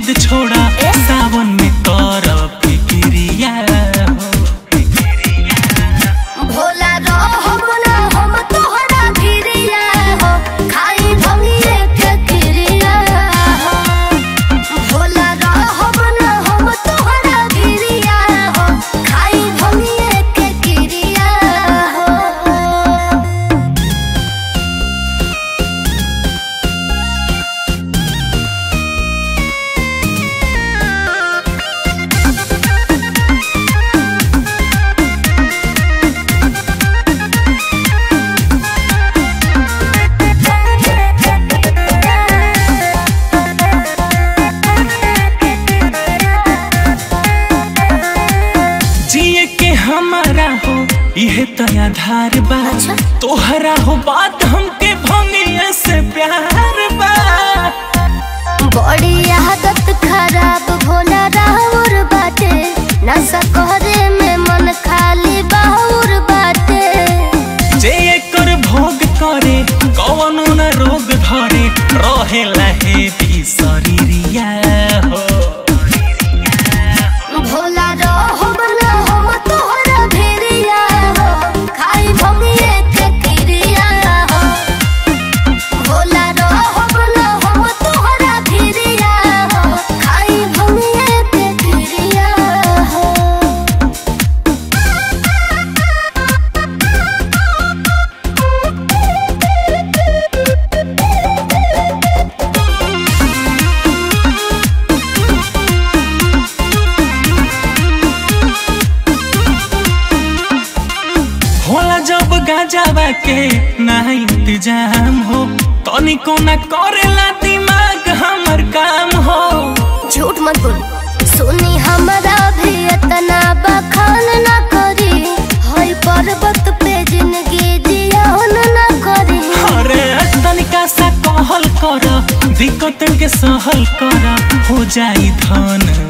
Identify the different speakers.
Speaker 1: जिद छोड़ा सावन में कर फिक्रिया हो
Speaker 2: भोला रहब ना हम तोहरा भिरिया हो खाई भंगिए के क्रिया हो भोला रहब ना हम तोहरा भिरिया हो खाई भंगिए के क्रिया हो
Speaker 1: जिए के हमारा हो यह तो आधार बा
Speaker 2: अच्छा।
Speaker 1: तोहरा हो बात हमके भंगिया से प्यार बा
Speaker 2: बड़ी आदत खराब भोला राउर बाटे नशा करे में मन खाली बाउर बाटे
Speaker 1: जे एकर भोग करे कवनो न रोग धरे रहे लहे भी शरीरिया हो
Speaker 2: भोला रहब ना हम तोहरा भेरिया हो खाई भंगिए के क्रिया हो भोला रहब ना हम तोहरा भेरिया हो खाई भंगिए के क्रिया हो
Speaker 1: होला जब गाजावा के ना इंतजाम हो तनिको न करेला दिमाग हमर काम हो
Speaker 2: झूठ मत बोल सुनी हमारा भी इतना बखान ना करी हई पर्वत पे जिंदगी जियान ना करी
Speaker 1: अरे तनिका सा कहल कर दिक्कत के सहल कर हो जाई धन